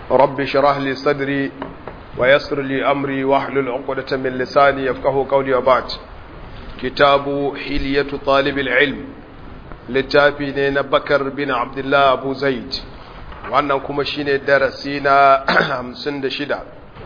رب اشرح لي صدري ويسر لي أمري واحلل عقدة من لساني يفقه قولي وبعد كتاب حلية طالب العلم littafi ne na bakar bin abdullah abu zaid wannan kuma shine darasi na hamsin da shida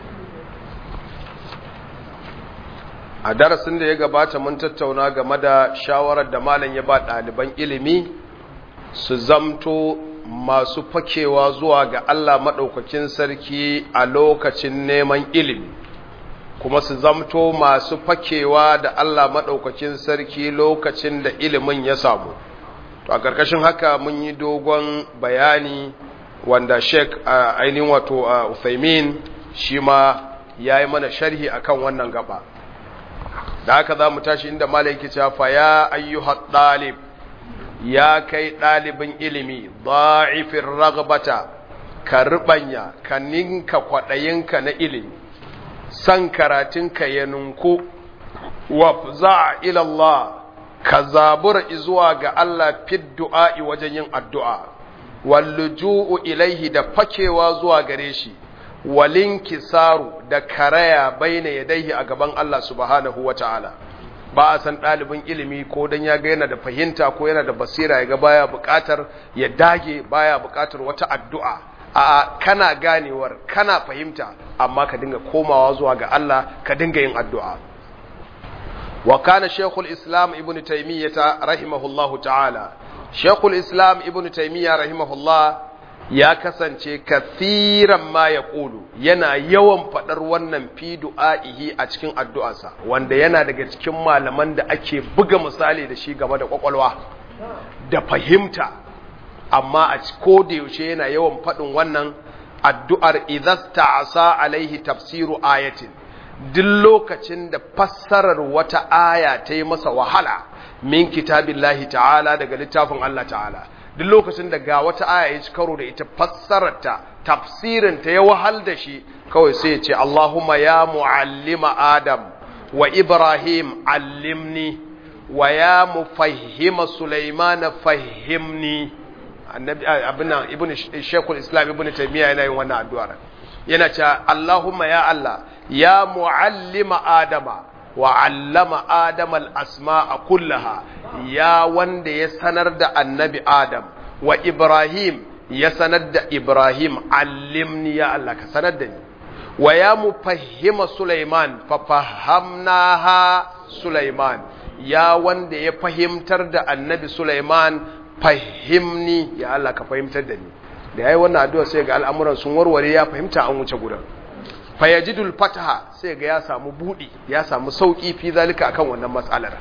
a darasin da ya gabata mun tattauna game da shawarar da malam ya ba ɗaliban ilimi su zamto masu fakewa zuwa ga allah maɗaukakin sarki a lokacin neman ilimi kuma su zamto masu fakewa da allah maɗaukakin sarki lokacin da ilimin ya samu to a ƙarƙashin haka mun yi dogon bayani wanda sheik a ainihin wato a uthaymin shi ma ya yi mana sharhi akan wannan gaba da haka za mu tashi inda malaiki cewa ya ayyuhat ɗalib ya kai ɗalibin ilimi da'ifin ragbata ka riɓanya ka ninka kwaɗayinka na ilimi san karatunka ya nunku wa za ilallah ka zabura zuwa ga Allah fid du'a'i wajen yin addu'a, walluju'u ilaihi da fakewa zuwa gare shi, walin kisaru da karaya baina yadaihi a gaban Allah subhanahu wa ta'ala. Ba a san ɗalibin ilimi ko don ya ga yana da fahimta ko yana da basira ya ga baya buƙatar ya dage baya buƙatar wata addu'a. A kana ganewar, kana fahimta, amma ka dinga komawa zuwa ga Allah, ka dinga yin addu'a. وكان شيخ الإسلام ابن تيمية رحمه الله تعالى شيخ الإسلام ابن تيمية رحمه الله ya kasance kathiran ma ya ƙulu yana yawan faɗar wannan fi du'a'ihi a cikin addu'arsa wanda yana daga cikin malaman da ake buga misali da shi game da ƙwaƙwalwa da fahimta amma a ko da yaushe yana yawan faɗin wannan addu'ar idasta asa alaihi tafsiru ayatin duk lokacin da fassarar wata aya ta yi masa wahala min kitabillahi ta'ala daga littafin Allah ta'ala duk lokacin da ga wata aya ya ci karo da ita fassararta tafsirinta ya wahal da shi kawai sai ya ce Allahumma ya mu'allima Adam wa Ibrahim allimni wa ya mufahhima Sulaiman fahimni annabi abin ibn Sheikhul Islam ibn Taymiyyah yana yin wannan addu'a yana cewa Allahumma ya Allah ya mu'allima Adama wa allama Adama al-asma'a kullaha ya wanda ya sanar da annabi Adam wa Ibrahim ya sanar da Ibrahim allimni ya Allah ka sanar da ni wa ya mufahhima Sulaiman fa fahamnaha Sulaiman ya wanda ya fahimtar da annabi Sulaiman fahimni ya Allah ka fahimtar da ni da yayi wannan addu'a sai ga al'amuran sun warware ya fahimta an wuce gurin fayajidul fataha sai ga ya samu budi ya samu sauki fi zalika akan wannan matsalar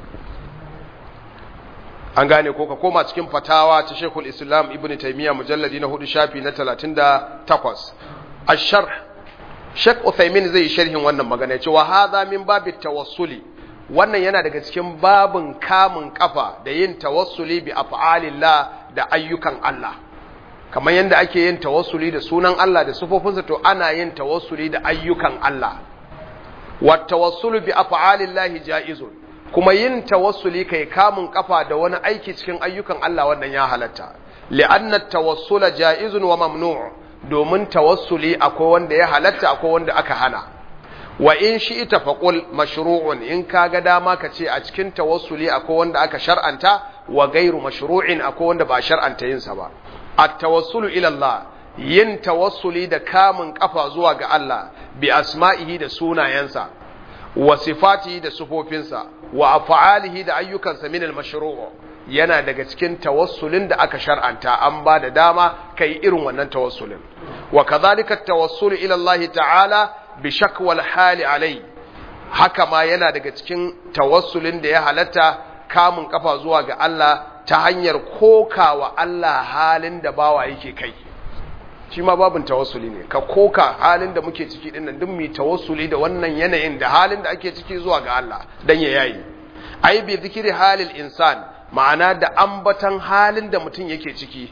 an gane ko ka koma cikin fatawa ta Sheikhul Islam Ibn Taymiyyah mujalladi na 4 shafi na 38 ash-sharh Sheikh Uthaymeen zai sharhin wannan magana ya ce wa hadha min babit tawassuli wannan yana daga cikin babin kamun kafa da yin tawassuli bi af'alillah da ayyukan Allah kamar yadda ake yin tawassuli da sunan Allah da sufofinsa to ana yin tawassuli da ayyukan Allah wa tawassulu bi af'alillahi jaizun kuma yin tawassuli kai kamun kafa da wani aiki cikin ayyukan Allah wannan ya halatta li'anna tawassula jaizun wa mamnu' domin tawassuli akwai wanda ya halatta akwai wanda aka hana wa in shi ita faqul mashru'un in kaga dama ka ce a cikin tawassuli akwai wanda aka shar'anta wa gairu mashru'in akwai wanda ba shar'anta yin sa ba at-tawassulu ila Allah yin tawassuli da kamun kafa zuwa ga Allah bi asma'ihi da sunayensa wa sifatihi da sufofinsa wa af'alihi da ayyukansa min al-mashru' yana daga cikin tawassulin da aka shar'anta an ba da dama kai irin wannan tawassulin wa kadhalika at-tawassulu ila Allah ta'ala bi shakwal hali alai haka ma yana daga cikin tawassulin da ya halatta kamun kafa zuwa ga Allah ta hanyar kokawa Allah halin da bawa yake kai shi ma babin tawassuli ne ka koka halin da muke ciki dinnan duk mu tawassuli da wannan yanayin da halin da ake ciki zuwa ga Allah dan ya yayi ai bi zikiri halil insan ma'ana da ambatan halin da mutum yake ciki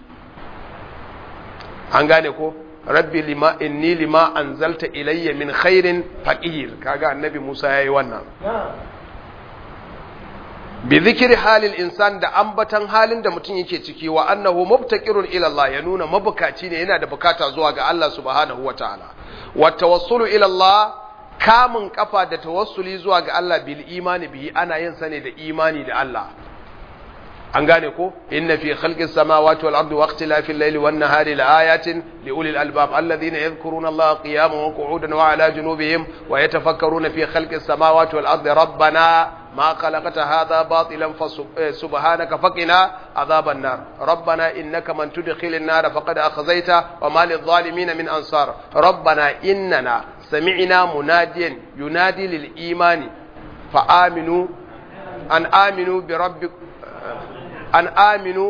an gane ko rabbi lima inni lima anzalta ilayya min khairin faqir kaga annabi Musa yayi wannan bi zikri halil insan da ambatan halin da mutum yake ciki wa annahu mubtaqirun ila Allah ya nuna mabukaci ne yana da bukata zuwa ga Allah subhanahu wataala wa tawassulu ila Allah kamun kafa da tawassuli zuwa ga Allah bil imani bihi ana yin sa ne da imani da Allah an gane ko inna fi khalqis samawati wal ardi wa ikhtilafil layli wan nahari la ayatin li ulil albab alladhina yadhkuruna allaha qiyaman wa qu'udan wa ala junubihim wa yatafakkaruna fi khalqis samawati wal ardi rabbana ما خلقت هذا باطلا فسبحانك فقنا عذاب النار ربنا إنك من تدخل النار فقد أخزيته وما للظالمين من أنصار ربنا إننا سمعنا مناديا ينادي للإيمان فآمنوا أن آمنوا بربك أن آمنوا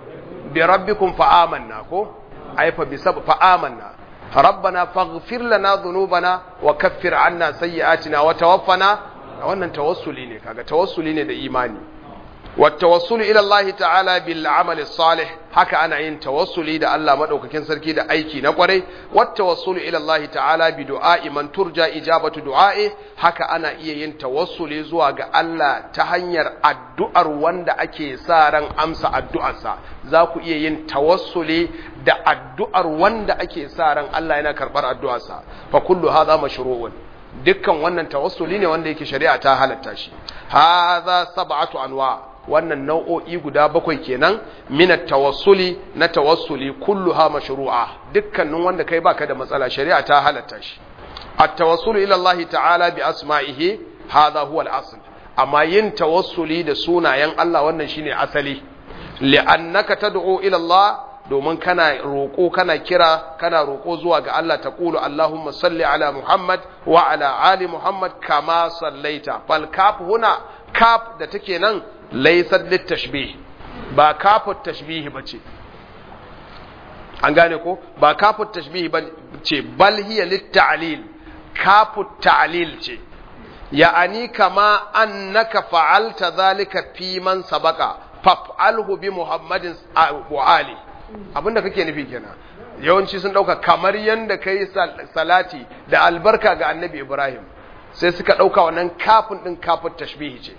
بربكم فآمنا أي فبسبب فآمنا ربنا فاغفر لنا ذنوبنا وكفر عنا سيئاتنا وتوفنا wannan tawassuli ne kaga tawassuli ne da imani wattawassulu ila Allah ta'ala bil amali salih haka ana yin tawassuli da Allah madaukakin sarki da aiki na kwarai wattawassulu ila Allah ta'ala bi du'a'i man turja ijabatu du'a'i haka ana iya yin tawassuli zuwa ga Allah ta hanyar addu'ar wanda ake sa ran amsa addu'arsa za ku iya yin tawassuli da addu'ar wanda ake sa ran Allah yana karbar addu'arsa fa kullu hadha mashru'un dukkan wannan tawassuli ne wanda yake shari'a ta halatta shi hadha sab'atu anwa wannan nau'o'i guda bakwai kenan minat tawassuli na tawassuli kulluha mashru'a dukkanin wanda kai baka da matsala shari'a ta halatta shi at-tawassulu ila Allah ta'ala bi asma'ihi hadha huwa al-asl amma yin tawassuli da sunayen Allah wannan shine asali li'annaka tad'u ila Allah domin kana roƙo kana kira kana roƙo zuwa ga Allah ta ƙulu Allahumma salli ala Muhammad wa ala ali Muhammad kama sallaita fal kaf huna kaf da take nan laysat lit tashbih ba kafut tashbih bace an gane ko ba kafut tashbih bace bal hiya lit ta'lil kafut ta'lil ce ya'ani kama annaka fa'alta dhalika fi man sabaqa faf'alhu bi Muhammadin wa ali abinda kake nufi kenan yawanci sun dauka kamar yanda kai salati da albarka ga annabi Ibrahim sai suka dauka wannan kafin din kafin tashbihi ce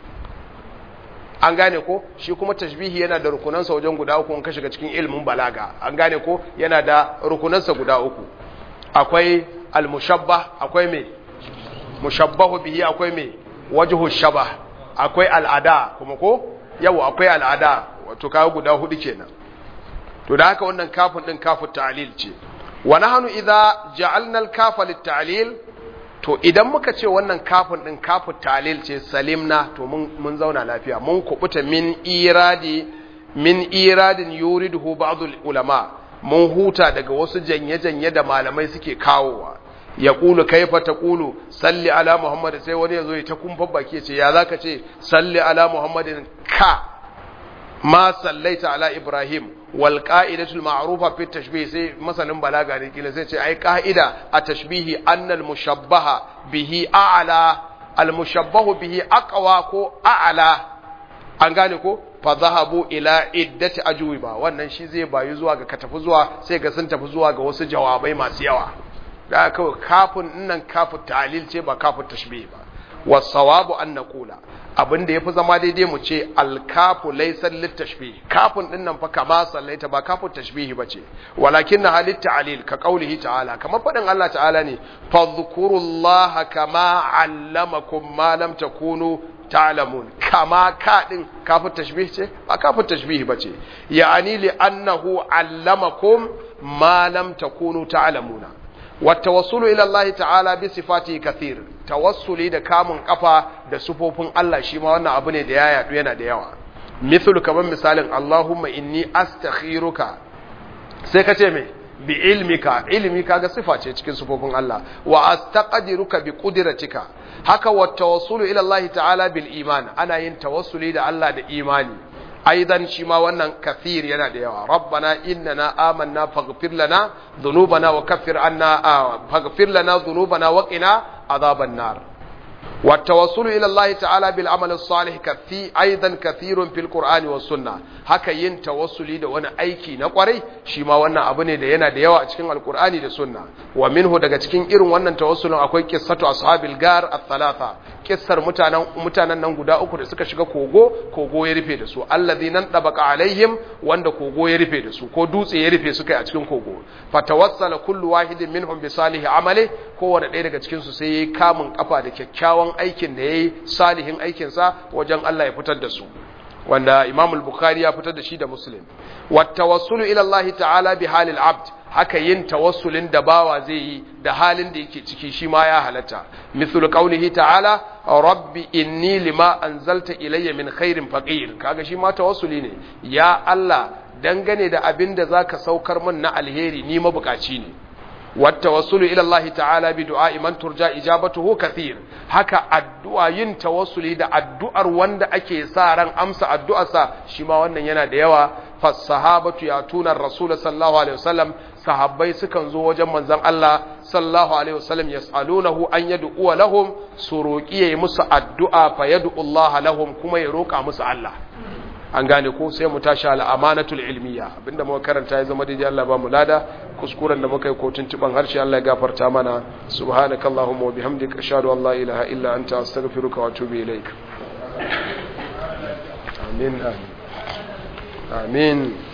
an gane ko shi kuma tashbihi yana da rukunansa wajen guda uku in ka shiga cikin ilimin balaga an gane ko yana da rukunansa guda uku akwai al-mushabbah akwai me mushabbahu bihi akwai me wajhu shabah akwai al'ada kuma ko yau akwai al'ada wato kawo guda hudu kenan to da haka wannan kafin din kafin ta'lil ce wa nahnu idza ja'alna al-kafa lit-ta'lil to idan muka ce wannan kafin din kafin ta'lil ce salimna to mun mun zauna lafiya mun kubuta min iradi min iradin yuriduhu ba'd ulama mun huta daga wasu janye-janye da malamai suke kawowa ya kulu kaifa ta kulu salli ala muhammad sai wani ya zo ya ta kumfa baki ce ya zaka ce salli ala muhammadin ka ma sallaita ala ibrahim wal qa'idatul ma'rufa fi tashbih sai masanin balaga ne kila sai ce ai qa'ida a tashbihi annal mushabbaha bihi a'la al mushabbahu bihi aqwa ko a'la an gane ko fa zahabu ila iddati ajwiba wannan shi zai bayu zuwa ga ka tafi zuwa sai ga sun tafi zuwa ga wasu jawabai masu yawa da kawai kafin nan kafin ta'lil ce ba kafin tashbih ba wasawabu an naqula abin da yafi zama daidai mu ce alkafu laysa litashbih kafin din nan fa kama sallaita ba kafin tashbih bace walakin na halit ta'lil ka qaulihi ta'ala kamar fadin Allah ta'ala ne fadhkurullaha kama allamakum ma lam takunu ta'lamun kama ka din kafin tashbih ce ba kafin tashbih bace ya'ani li annahu allamakum ma lam takunu ta'lamuna والتوصل إلى الله تعالى بصفاته كثير توصلي da kamun kafa da sufofin Allah shi ma wannan abu ne da ya yadu yana da yawa mithlu kaman misalin Allahumma inni astakhiruka sai ka ce me bi ilmika ilmi kaga sifa ce cikin sufofin Allah wa astaqdiruka bi qudratika haka wa tawassulu ila Allah ta'ala bil iman ana yin tawassuli da Allah da imani aidan shi ma wannan kafir yana da yawa rabbana innana amanna faghfir lana dhunubana wa kaffir anna faghfir lana dhunubana wa qina adhaban nar والتوصل إلى الله تعالى بالعمل الصالح كثي أيضا كثير في القرآن والسنة haka yin tawassuli da wani aiki na kwarai shi ma wannan abu ne da yana da yawa a cikin alkur'ani da sunna wa minhu daga cikin irin wannan tawassulin akwai qissatu ashabil gar ath-thalatha kissar mutanen mutanen nan guda uku da suka shiga kogo kogo ya rufe da su alladhinan dabaqa alaihim wanda kogo ya rufe da su ko dutse ya rufe suka a cikin kogo fatawassala kullu wahidin minhum bi salihi amali kowanne ɗaya daga cikin su sai yayi kamun kafa da kyakkyawan aikin da yayi salihin aikin sa wajen Allah ya fitar da su wanda Imam al-Bukhari ya fitar da shi da Muslim wat tawassulu ila Allah ta'ala bi halil abd haka yin tawassulin da bawa zai yi da halin da yake ciki shi ma ya halatta mithlu qawlihi ta'ala rabbi inni lima anzalta ilayya min khairin faqir kaga shi ma tawassuli ne ya Allah dangane da abin da zaka saukar min na alheri ni mabukaci ne والتوسل إلى الله تعالى بدعاء من ترجى إجابته كثير هكا الدعاء ين توسلي دا الدعاء وند أكي سارا أمس الدعاء سا شما وانا ينا ديوا فالصحابة يأتون الرسول صلى الله عليه وسلم صحابي سكن زو وجم من زم الله صلى الله عليه وسلم يسألونه أن يدعو لهم سروكي يمس الدعاء فيدعو الله لهم كما يروك أمس الله an gane ko sai mu tashi ala amanatul ilmiya abinda muka karanta ya zama daidai Allah ba mu lada kuskuren da muka yi ko tuntuban harshe Allah ya gafarta mana subhanakallahumma wa bihamdika ashhadu an la ilaha illa anta astaghfiruka wa atubu ilaik amin amin amin